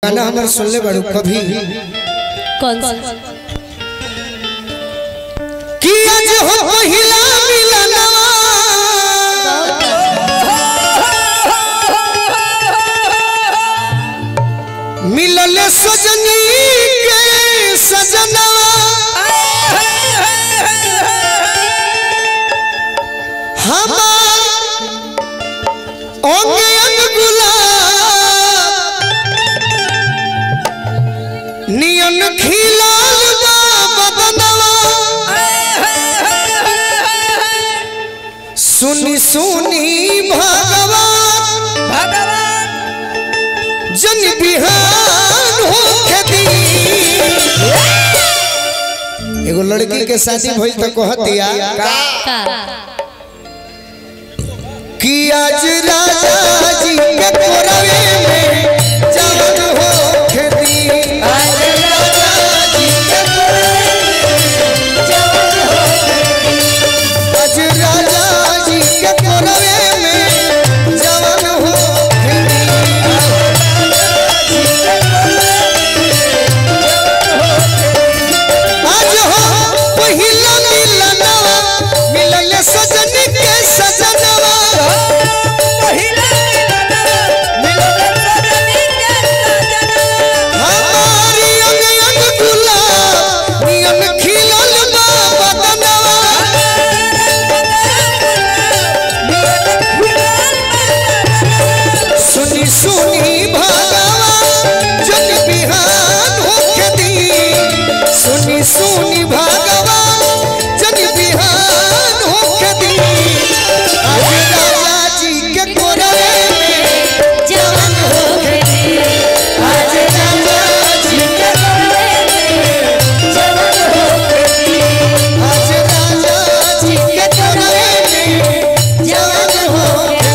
गाना हमारे सुनले बड़ू कभी कौन सा कि आज हो पहिला मिलनवा मिलल सजनी के सजनवा हमार अंग अंग गुलाब नियन खिलाल बा बदनवा सुनी सुनी भगवान जन बिहान होके दी एगो लड़की के शादी भइल त कहतिया का कि आज राजा जी के कोरवे में जवन होके दी आज राजा जी के आज राजा जी के कोरवे में जवन होके आज हो पहिला मिलनवा मिलल सजनी के सजनवा हमारी अंग अंग गुलाब नियन खिलल बा बदनवा सुनी सुनी भगवान जग बिहान होके दी सुनी सुनी भगवान जग बिहान होके दी आज राजा जी के कोरवे में जवान होके दी आज राजा जी के आज राजा जी के कोरवे में जवान होके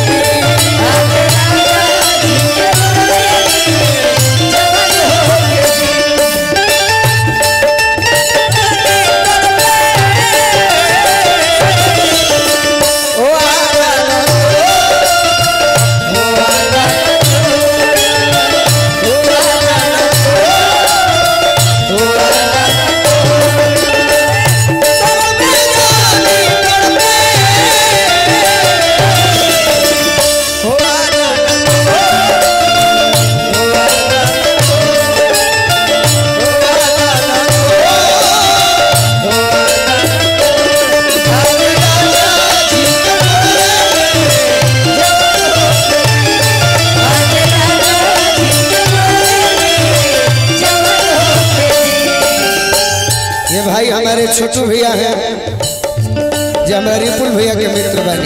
ये भाई हमारे छोटू भैया हैं जो हमारे रिपुल भैया के मित्र बने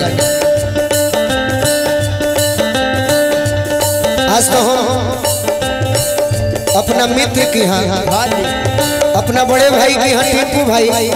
आज तो हम अपना मित्र की हाँ अपना बड़े भाई की हाँ टिंकू भाई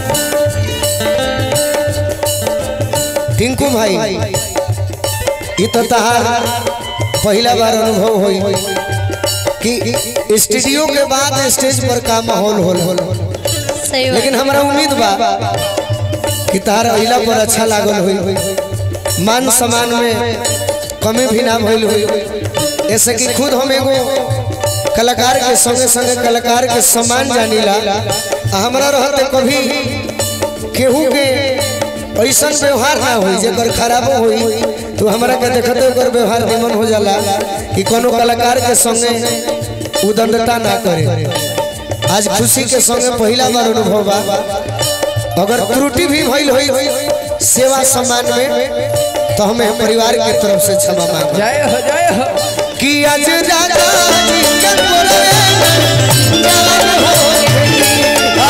टिंकू भाई ये तो तहार पहला बार अनुभव हुई कि स्टूडियो के बाद स्टेज पर का माहौल होल होल सही बात लेकिन हमरा उम्मीद बा कि तार अइला पर अच्छा लागल होई मान सम्मान में कमी भी ना भइल होई ऐसे कि खुद हम एगो कलाकार के संगे संगे कलाकार के सम्मान जानीला आ हमरा रहते कभी केहू के ऐसा व्यवहार ना होई जेकर खराबो होई तो हमरा के देखते ओकर व्यवहार निमन हो जाला कि कोनो कलाकार के संगे उदंडता ना करे आज खुशी के संगे पहला बार अनुभव बा अगर त्रुटि भी भइल होई सेवा सम्मान में तो हमें परिवार के तरफ से क्षमा मांग जय हो जय हो कि आज राजा जी के कोरवे में जवान हो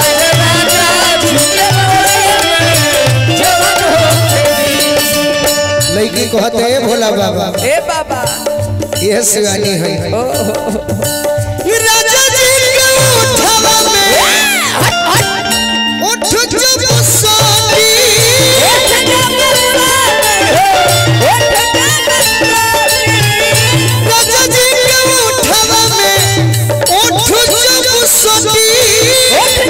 लड़की कहते हैं भोला बाबा ए बाबा यह शिवानी है ओ हो, हो, राजा जी के उठवा में उठ जब सोती राजा जी के उठवा में उठ जब सोती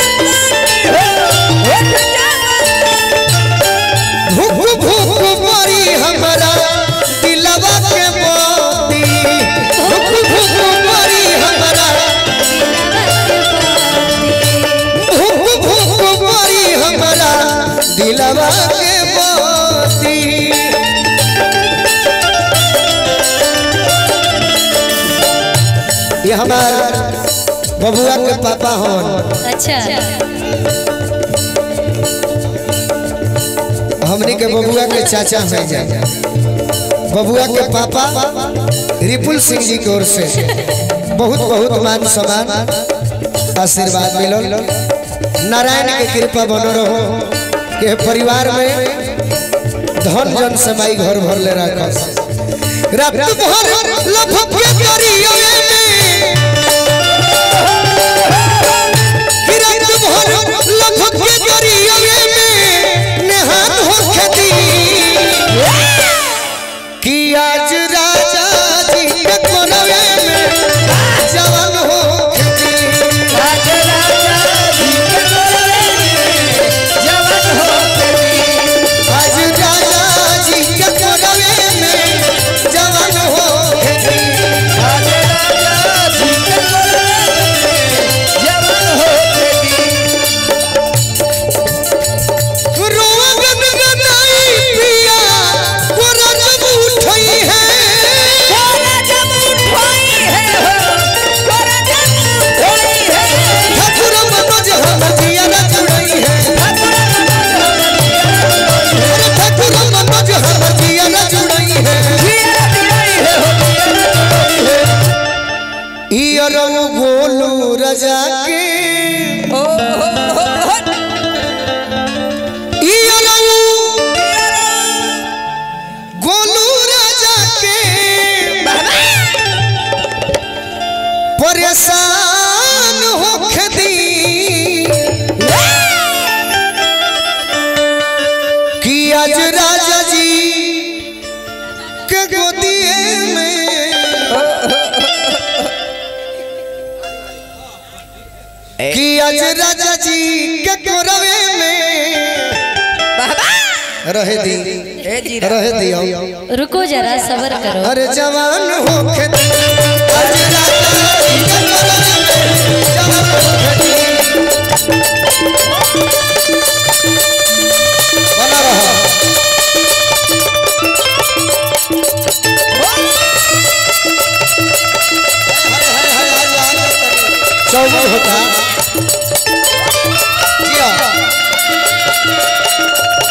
भूख भूख मरी हमरा दिलवा के मोती भूख भूख मरी ये हमार बबुआ के पापा हन अच्छा हमनी के बबुआ के चाचा हैं जा बबुआ के पापा रिपुल सिंह जी की ओर से बहुत बहुत मान सम्मान आशीर्वाद मिलल नारायण के कृपा बनो रहो के परिवार में धन जन समाई घर भर ले रखस रात भर लफक के करियो में रात भर लफक के करियो में नेहात हो खेती कि आज राजा जी के कोनवे में जवान हो खेती आज राजा जी के कोनवे में जवान हो खेती रोआ गनगनाई पिया कोरा जब उठई है ठाकुर मनोज हम जिया न जुड़ई है अरे ठाकुर मनोज हम जिया न जुड़ई है ई अरऊ गोलू रजा के ई अरऊ गोलू राजा के परेशान होके दी कि आज राजा जी के गोदिए में कि आज राजा जी के कोरवे में रहे दी रहे दियो रुको जरा सबर करो अरे जवान होके दी आज राजा जी के कोरवे में जवान होके दी बना रहा चौबन होता जिया